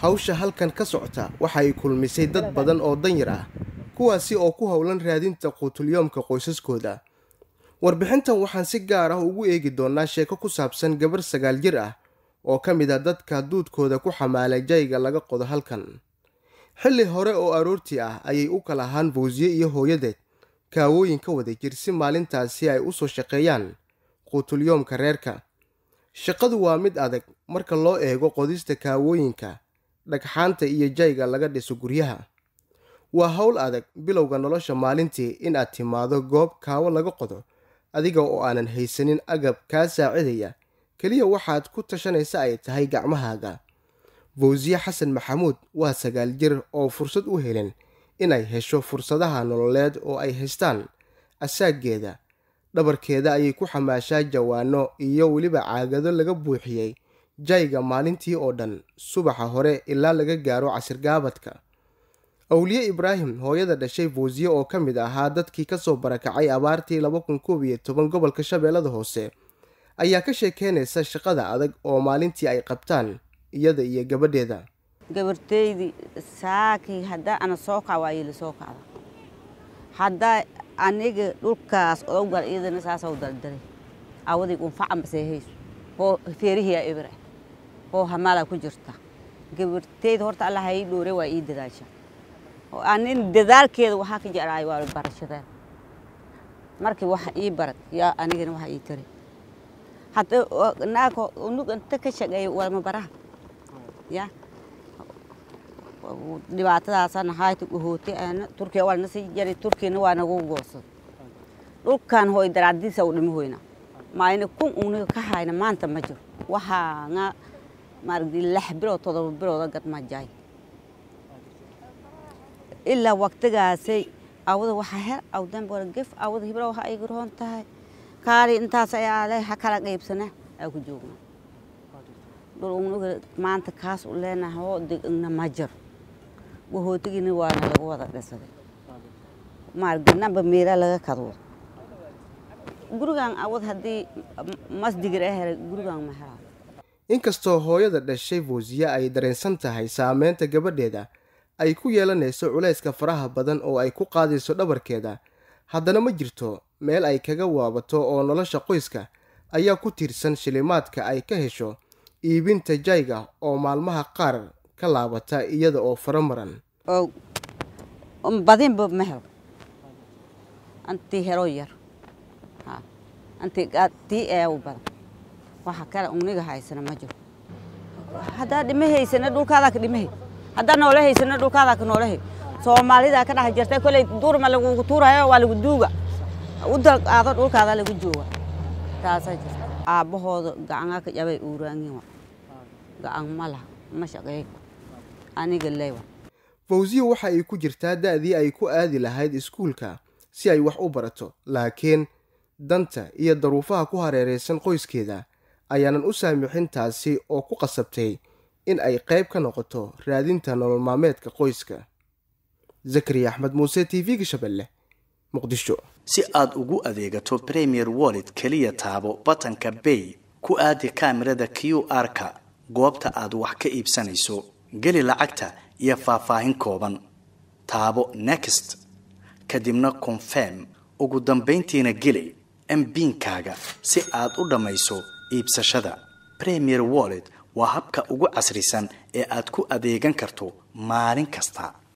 hawsha halkan ka socota waxa ay kulmisay dad badan oo danyar ah kuwaasi oo ku howlan raadinta quutulyoomka qoysaskooda warbixintan waxaan si gaar ah ugu eegi doonaa sheeko ku saabsan gabar sagaal jir ah oo ka mid a dadka duudkooda ku xamaalay jayga laga qodo halkan xilli hore oo aroortii ah ayay u kala ahaan fawsiye iyo hooyadeed kaawooyin ka wada jir si maalintaasi ay u soo shaqeeyaan quutulyoomka reerka shaqadu waa mid adag marka loo eego qodista kaawooyinka dhagxaanta iyo jayga laga dhiso guryaha waa howl adag bilowga nolosha maalintii in aad timaado goob kaawo laga qodo adiga oo aanan haysanin agab kaa saacidaya keliya waxaad ku tashanaysa ay tahay gacmahaaga fawsiye xasan maxamuud waa sagaal jir oo fursad u helin inay hesho fursadaha nololeed oo ay haystaan asaaggeeda dhabarkeeda ayay ku xamaashaa jawaano iyo weliba caagado laga buuxiyey jayga maalintii oo dhan subaxa hore ilaa laga gaaro casirgaabadka awliye ibraahim hooyada dhashay fawsiye oo ka mid ahaa dadkii kasoo barakacay abaartii laba kun koob iyo toban gobolka shabeellada hoose ayaa ka sheekeynaysa shaqada adag oo maalintii ay qabtaan iyada iyo gabadheeda gabarteydii saakii haddaa ana soo kac waa iila soo kacda haddaa aniga dhulkaas odowgal iyadana saasau daldalay awadig unfacan basee hayso hoo feerihiyaa ibra hoo hamaalaa ku jirta gabarteyda horta allah ha ii dhoore waa ii dadaasha anin dadaalkeeda waxaa ka jeclaay waa barashadeeda markii waxa ii barad yaa anigana waxa ii tari hadda naagka unug inta ka shaqeeya walma baraha ya dhibaatadaasana hayta guhootay aana turkiya waa nasi jari turkiyana waa nagu goosad dhulkan hooy daraadiisa u dhimi hoyna maayna kun uniga ka hayna maanta ma jiro waxaa nga maaragtay lix bilood todoba bilooda gadma jaay ilaa waqtigaasay awada waxaa her awdan bora gef awada hibra waxa ay garoon tahay kaali intaas ayaa le ha kala qaybsana aa ku joogna dhul unuga maanta kaas u leenahay oo degna ma jiro gahootigina waana lagu wada dhisaday maarganamba meela laga kadwo gurigan awad haddii masdigir a helay gurigan ma helaa inkastoo hooyada dhashay fawsiye ay dareensan tahay saameynta gabadheeda ay ku yeelanayso culayska faraha badan oo ay ku qaadayso dhabarkeeda haddana ma jirto meel ay kaga waabato oo nolosha qoyska ayaa ku tiirsan shilimaadka ay ka hesho iibinta jayga oo maalmaha qaar ka laabata iyada oo fara maran badinba ma helo antii helo yar antii tii eew badan waxa kale uniga haysana ma jiro haddaa dhima haysana dhulkaadaa ka dhimahay haddaa noola haysana dhulkaadaa ka noolahay soomaalidaa ka dhex jirta koley duurma lagugu tuurayo waa lagu duuga u dalqaado dhulkaadaa lagu jooga taasaa jirta aabbahooda gacangaa ka jabay uuraangiwa gacan ma laha ma shaqeey aniga leewa fawsiye waxa ay ku jirtaa da'dii ay ku aadi lahayd iskuulka si ay wax u barato laakiin danta iyo daruufaha ku hareeraysan qoyskeeda ayaanan u saamixin taasi oo ku qasabtay in ay qayb ka noqoto raadinta nolol maalmeedka qoyska zakariya axmed muuse t v-ga shabeelle muqdisho si aad ugu adeegato premier wallet keliya taabo batanka bay ku aadi kaamirada q r-ka goobta aad wax ka iibsanayso geli lacagta iyo faahfaahin kooban taabo next kadibna confirm ugu dambayntiina geli mbiinkaaga si aad u dhammayso iibsashada premier wallet waa habka ugu casrisan ee aad ku adeegan karto maalin kasta